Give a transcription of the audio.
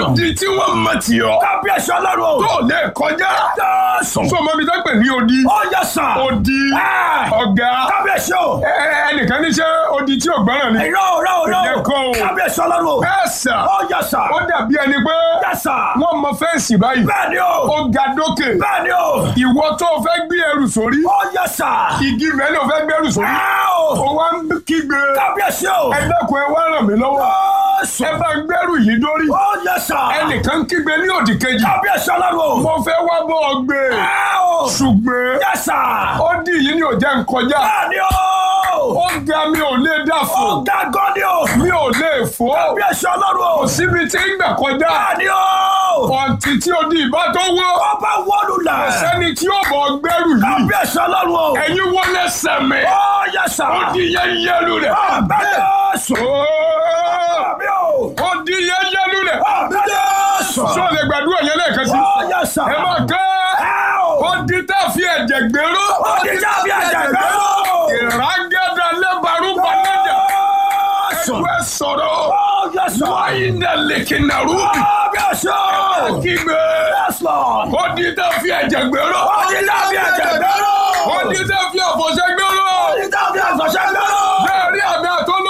odi tí wọ́n mọ̀ tì ọ́. kábíyèsí ọlọ́run o. tó lè kọjá. jésù. sọmọ mi dápẹ́ ní odi. ó yẹ sàn. odi Ẹ́. ọ̀gá kábíyèsí o. ẹ- ẹ- ẹnìkan ní ṣe odi tí ò gbọ́ràn ni. irọ́ irọ́ irọ́. Ìyẹn kọ́ o. kábíyèsí ọlọ́run o. ẹ sà ó yẹ sàn. ó dàbí ẹni pé yẹ sàn. wọ́n mọ fẹ́ǹsì báyìí. bẹ́ẹ̀ ni o. ó ga dókè. bẹ́ẹ̀ ni o. ìwọ tó o fẹ́ gbé ẹrù sórí. ó yẹ sàn. igi rẹ̀ ló fẹ́ gbẹ́rù sórí. ẹ́ o. ó wá ń kígbe. kábíyèsí o. ẹ dẹ́kun ẹ wá ràn mí lọ́wọ́. jésù. ẹ bá gbẹ́rù yìí dórí. ó yẹ sàn. ẹnìkan kígbe ní òdì kejì. kábíyèsí ọlọ́run o. mo fẹ́ wá bọ́ ọ gbé. ẹ́ o. ṣùgbọ́n yẹ sàn. ó dì yìí ní òjẹ́ nkọjá. bẹ́ẹ̀ ni o. ó ga mi ò lè dà fò. ó ga gan ni o. mi ò lè fò. kábíyèsí ọlọ́run o. síbi tí ń gbà kọjá. bẹ́ẹ̀ ni o. ọ̀ǹtí tí ó di ìbá tó wọ́. ọba wọlú la. sẹ́ni tí ó bọ̀ gbẹ́rù yìí. kábíyèsí ọlọ́run o. ẹ̀yin wọlé sẹ̀mẹ̀. ó yẹ sàn. ó di yẹn yẹlu rẹ̀. bẹ́ẹ̀ jésù. Ooo! àmì o. ó di yẹn yẹlu rẹ̀. àmì jésù. sọ lè gbàdúrà yẹn lẹ́ẹ̀kan sí. ó yẹ sàn. ẹ máa kẹ́. ẹ́ o. ó di tá a fi ẹ̀jẹ̀ gbèrò. ó di jábí ẹ̀jẹ̀ gbẹ́rù. ìrágẹ́dà lẹ́bàrú balẹ̀dà. jésù. ẹgbẹ́ sọ̀rọ̀. ó yẹ sàn. wáyé ndẹ̀ lèkì nàrúbì. kábíyèsí. kígbe. yes lord. ó di tá a fi ẹ̀jẹ̀ gbèrò. ó di jábí ẹ̀jẹ̀ gbẹ́rù. ó di tá a fi àfọ̀ṣẹ́ gbèrò. ó di jábí ẹ̀jẹ̀ gbẹ́rù. bẹ́ẹ̀ rí àmì àtọ́lọ́